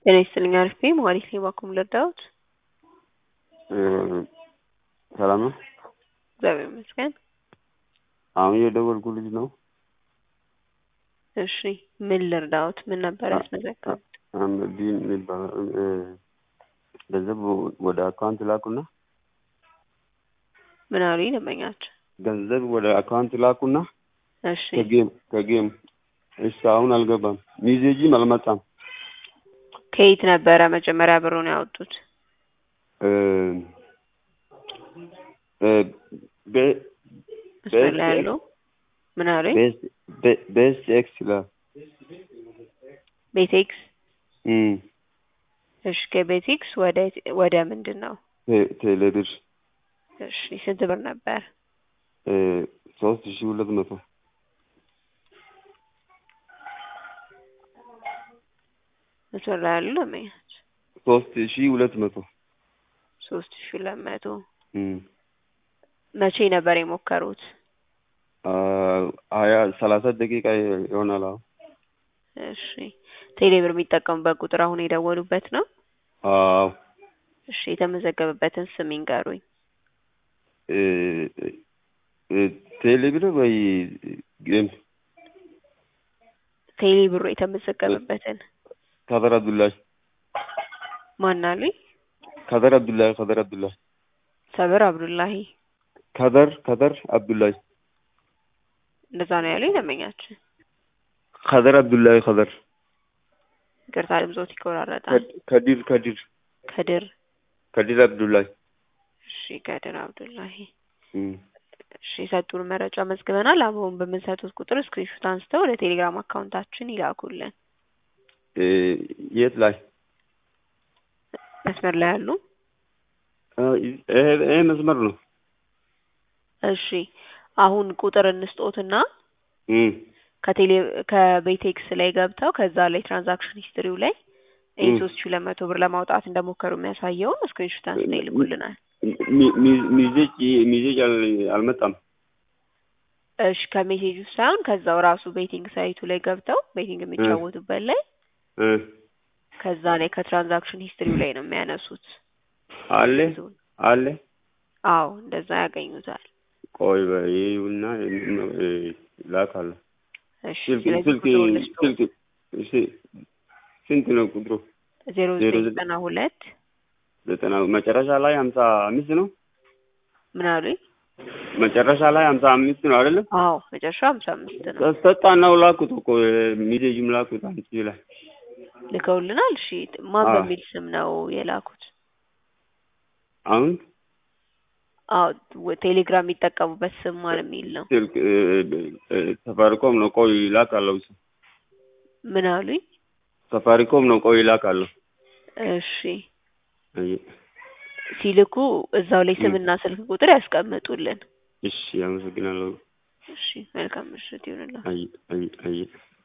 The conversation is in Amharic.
ጤና ይስጥልኝ አሪፍ ነኝ መሀሌት ነኝ ባኩም ልርዳዎት? ሰላም ነው? እግዚአብሔር ይመስገን። አሁን የደወልኩ ልጅ ነው። እሺ ምን ልርዳዎት? ምን ነበር ያስመዘገቡት? አህመዲን የሚባለው ገንዘብ ወደ አካውንት ላኩና ምን አሉኝ ደንበኛቸው? ገንዘብ ወደ አካውንት ላኩና እሺ ከጌም ከጌም እሺ አሁን አልገባም። ሚዜጂም አልመጣም። ከየት ነበረ መጀመሪያ ብሩን ያወጡት? እ እ ቤ- መስመር ላይ ያሉ ምን አሉኝ? ቤስ ቤ- ቤስ ኤክስ ይላል። ቤቴክስ እም እሺ ከቤቴክስ ወደ ወደ ምንድን ነው? ቴ- ቴሌብር እሺ ስንት ብር ነበር? እ ሶስት ሺህ ሁለት መቶ መስመር ላይ ያሉ ደንበኛቸው ሶስት ሺህ ሁለት መቶ ሶስት ሺ ሁለት መቶ እም መቼ ነበር የሞከሩት? አ ሀያ ሰላሳ ደቂቃ ይሆናል። አሁን እሺ ቴሌብር የሚጠቀሙበት ቁጥር አሁን የደወሉበት ነው? አዎ እሺ የተመዘገበበትን ስም ይንገሩኝ። እ እ ቴሌብር ወይ ጌም ቴሌብሩ የተመዘገበበትን ከደር አብዱላሂ ማን አሉኝ? ከደር አብዱላሂ ከደር አብዱላሂ ሰብር አብዱላሂ ከደር ከደር አብዱላሂ እንደዛ ነው ያሉኝ ደንበኛችን። ከደር አብዱላሂ ከደር ይቅርታ ድምጾት ይቆራረጣል። ከዲር ከዲር ከድር ከዲር አብዱላሂ እሺ ከድር አብዱላሂ እም እሺ የሰጡን መረጃ መዝግበናል። አሁን በምንሰጡት ቁጥር ስክሪንሾት አንስተው ወደ ቴሌግራም አካውንታችን ይላኩልን። እ የት ላይ መስመር ላይ ያሉ አ ይሄ ይሄ መስመር ነው። እሺ አሁን ቁጥር እንስጦትና እም ከቴሌ ከቤቴክስ ላይ ገብተው ከዛ ላይ ትራንዛክሽን ሂስትሪው ላይ ይህ እም። ሶስት ሺህ ሁለት መቶ ብር ለማውጣት እንደሞከሩ የሚያሳየውን ስክሪንሾት አንስተው ይልኩልናል። ሚ- ሚ- ሚዜጅ ሚዜጅ አል- አልመጣም። እሺ ከሜሴጅ ውስጥ ሳይሆን ከዛው ራሱ ቤቲንግ ሳይቱ ላይ ገብተው ቤቲንግ የሚጫወቱበት ላይ እ ከዛ ላይ ከትራንዛክሽን ሂስትሪው ላይ ነው የሚያነሱት። አለ ብዙውን። አለ አዎ እንደዛ ያገኙታል። ቆይ በይውና እ ላካለሁ። እሺ ስልክ ስለዚህ ስልክ ቁጥሩን ልስጡ ስልክ እሺ ስንት ነው ቁጥሩ? ዜሮ ዜሮ ዘጠኝ ዘጠኝ ዘጠና ሁለት ዘጠና መጨረሻ ላይ ሀምሳ አምስት ነው። ምን አሉኝ? መጨረሻ ላይ ሀምሳ አምስት ነው አይደለም? አዎ መጨረሻ ሀምሳ አምስት ነው ሰጣናው ላኩት እኮ ሚዜጅም ላኩት አንቺ ላይ ልከውልናል። እሺ ማን አዎ። በሚል ስም ነው የላኩት? አሁን አዎ ወ- ቴሌግራም የሚጠቀሙበት ስም ማን የሚል ነው? ስልክ እ እ ሰፋሪኮም ነው። ቆይ ላካለሁ። እሱ ምን አሉኝ? ሰፋሪኮም ነው። ቆይ ላካለሁ። እሺ አይ ሲልኩ እዛው ላይ እ ስምና ስልክ ቁጥር ያስቀምጡልን። እሺ አመሰግናለሁ። እሺ መልካም ምሽት ይሁንልዎ። አይ አይ አይ